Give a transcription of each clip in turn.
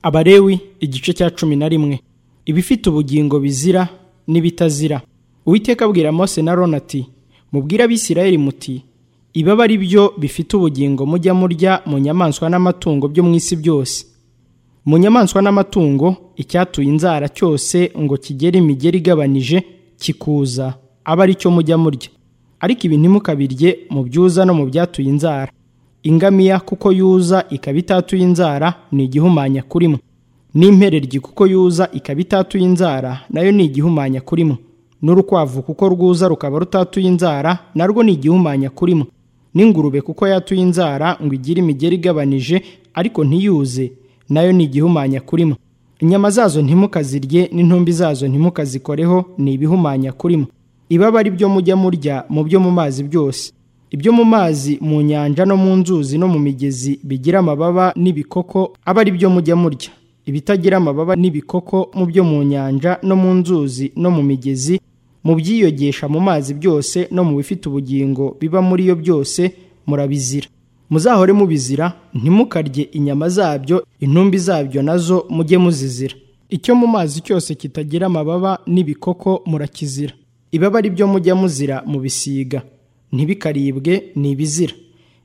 abarewi igice cya cumi na rimwe ibifite ubugingo bizira n'ibitazira uwiteka abwira mose na rona ati mubwire abisirayeli muti ibaba ari byo bifite ubugingo mujya murya mu nyamaswa n'amatungo byo mu isi byose mu nyamaswa n'amatungo icyatuye inzara cyose ngo kigere imigeri igabanije kikuza aba ari cyo mujya murya ariko ibi ntimukabirye mu byuza no mu byatuye inzara ingamiya kuko yuza ikaba itatuye inzara ni igihumanya kuri mwe n'impereryi kuko yuza ikaba itatuye inzara nayo ni igihumanya kuri mwe n'urukwavu kuko rwuza rukaba rutatuye inzara narwo ni igihumanya kuri mwe n'ingurube kuko yatuye inzara ngo igire imigeri igabanije ariko ntiyuze nayo ni igihumanya kuri mwe inyama zazo ntimukazirye n'intumbi zazo ntimukazikoreho ni ibihumanya kuri mwe ibaba ari byo mujya murya mu byo mu mazi byose ibyo mu mazi mu nyanja no mu nzuzi no mu migezi bigira amababa n'ibikoko aba ari byo mujya murya ibitagira amababa n'ibikoko mu byo mu nyanja no mu nzuzi no mu migezi mu byiyogesha mu mazi byose no mu bifite ubugingo biba muri yo byose murabizira muzahore mubizira ntimukarye inyama zabyo intumbi zabyo nazo mujye muzizira icyo mu mazi cyose kitagira amababa n'ibikoko murakizira ibaba ari byo mujya muzira mubisiga ntibikaribwe ni ibizira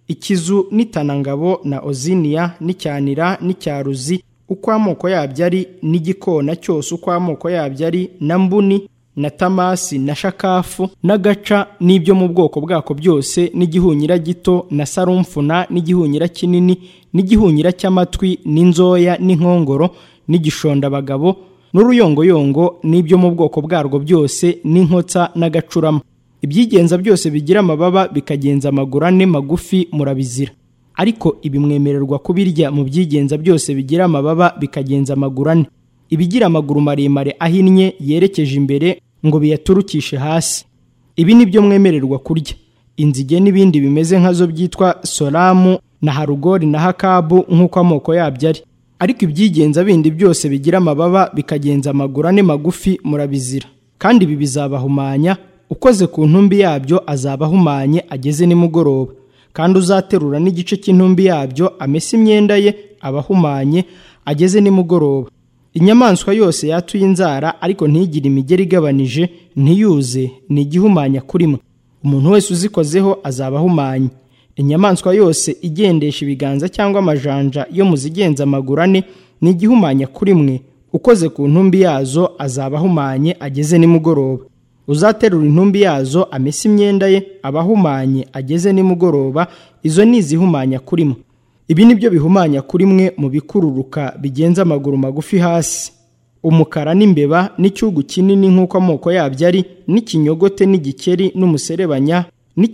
ikizu n'itanangabo na oziniya n'icyanira n'icyaruzi uko amoko yabyo ari n'igikona cyose uko amoko yabyo ari na mbuni na tamasi na shakafu n'agaca n'ibyo mu bwoko bwako byose n'igihunyira gito na sarumfuna n'igihunyira kinini n'igihunyira cy'amatwi n'inzoya n'inkongoro n'igishondabagabo n'uruyongoyongo n'ibyo mu bwoko bwarwo byose n'inkotsa n'agacurama ibyigenza byose bigira amababa bikagenza amaguru ane magufi murabizira ariko ibi mwemererwa kubirya mu byigenza byose bigira amababa bikagenza amaguru ane ibigira amaguru maremare ahinnye yerekeje imbere ngo biyaturukishe hasi ibi ni byo mwemererwa kurya inzige n'ibindi bimeze nkazo byitwa soramu na harugori na hakabu nk'uko amoko yabyo ari ariko ibyigenza bindi byose bigira amababa bikagenza amaguru ane magufi murabizira kandi ibi bizabahumanya ukoze ku ntumbi yabyo azaba ahumanye ageze nimugoroba kandi uzaterura n'igice cy'intumbi yabyo amese imyenda ye aba ahumanye ageze nimugoroba inyamaswa yose yatuye inzara ariko ntigire imigeri igabanije ntiyuze ni igihumanya kuri mwe umuntu wese uzikozeho azaba ahumanye inyamaswa yose igendesha ibiganza cyangwa amajanja yo mu zigenza amaguru ane ni igihumanya kuri mwe ukoze ku ntumbi yazo azaba ahumanye ageze nimugoroba uzaterura intumbi yazo amese imyenda ye aba ahumanye ageze nimugoroba izo ni izihumanya kuri mwe ibi ni byo bihumanya kuri mwe mu bikururuka bigenza amaguru magufi hasi umukara n'imbeba n'icyugu kinini nk'uko amoko yabyo ari n'ikinyogote n'igikeri n'umuserebanya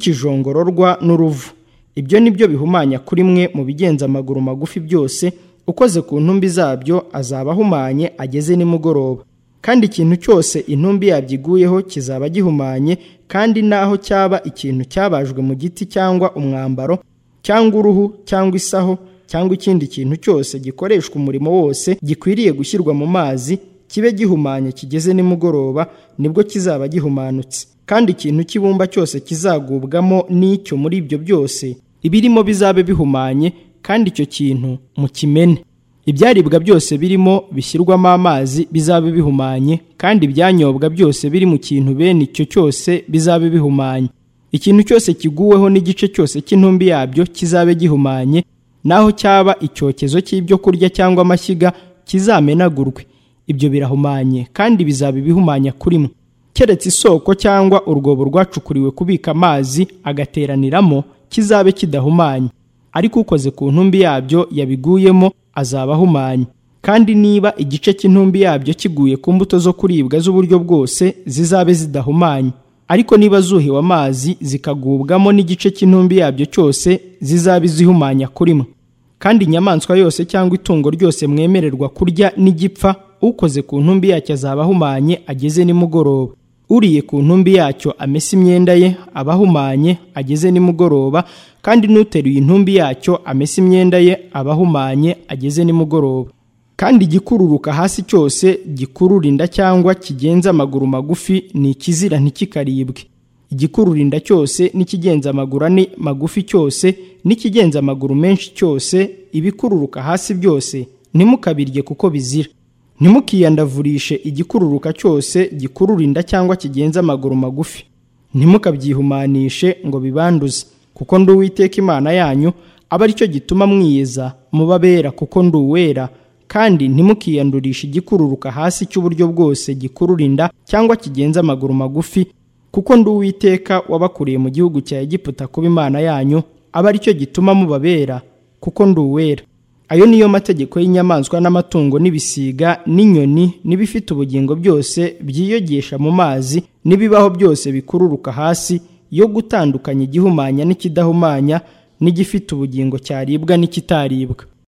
n'ikijongororwa n'uruvu ibyo ni byo bihumanya kuri mwe mu bigenza amaguru magufi byose ukoze ku ntumbi zabyo azaba ahumanye ageze nimugoroba kandi ikintu cyose intumbi yabyiguyeho kizaba gihumanye kandi naho cyaba ikintu cyabajwe mu giti cyangwa umwambaro cyangwa uruhu cyangwa isaho cyangwa ikindi kintu cyose gikoreshwa umurimo wose gikwiriye gushyirwa mu mazi kibe gihumanye kigeze nimugoroba nibwo kizaba gihumanutse kandi ikintu cy'ibumba cyose kizagubwamo n'icyo muri ibyo byose ibirimo bizabe bihumanye kandi icyo kintu mukimene ibyaribwa byose birimo bishyirwamo amazi bizabe bihumanye kandi ibyanyobwa byose biri mu kintu bene icyo cyose bizabe bihumanye ikintu cyose kiguweho n'igice cyose cy'intumbi yabyo kizabe gihumanye naho cyaba icyokezo cy'ibyo kurya cyangwa amashyiga kizamenagurwe ibyo birahumanye kandi bizaba ibihumanya kuri mwe keretse isoko cyangwa urwobo rwacukuriwe kubika amazi agateraniramo kizabe kidahumanye ariko ukoze ku ntumbi yabyo yabiguyemo azaba ahumanye kandi niba igice cy'intumbi yabyo kiguye ku mbuto zo kuribwa z'uburyo bwose zizabe zidahumanye ariko niba zuhiwe amazi zikagubwamo n'igice cy'intumbi yabyo cyose zizaba izihumanya kuri mwe kandi inyamaswa yose cyangwa itungo ryose mwemererwa kurya n'igipfa ukoze ku ntumbi yacyo azaba ahumanye ageze nimugoroba uriye ku ntumbi yacyo amese imyenda ye aba ahumanye ageze nimugoroba kandi n'uteruye intumbi yacyo amese imyenda ye aba ahumanye ageze nimugoroba kandi igikururuka hasi cyose gikurura inda cyangwa kigenza amaguru magufi ni ikizira ntikikaribwe igikurura inda cyose n'ikigenza amaguru ane magufi cyose n'ikigenza amaguru menshi cyose ibikururuka hasi byose ntimukabirye kuko bizira ntimukiyandavurishe igikururuka cyose gikurura inda cyangwa kigenza amaguru magufi ntimukabyihumanishe ngo bibanduze kuko ndi uwiteka imana yanyu aba aricyo gituma mwiyeza muba abera kuko ndi uwera kandi ntimukiyandurishe igikururuka hasi cy'uburyo bwose gikurura inda cyangwa kigenza amaguru magufi kuko ndi uwiteka wabakuriye mu gihugu cya egiputa kuba imana yanyu aba aricyo gituma mubabera kuko ndi uwera ayo niyo mategeko y'inyamaswa n'amatungo n'ibisiga n'inyoni n'ibifite ubugingo byose byiyogesha mu mazi n'ibibaho byose bikururuka hasi yo gutandukanya igihumanya n'ikidahumanya n'igifite ubugingo cyaribwa n'ikitaribwa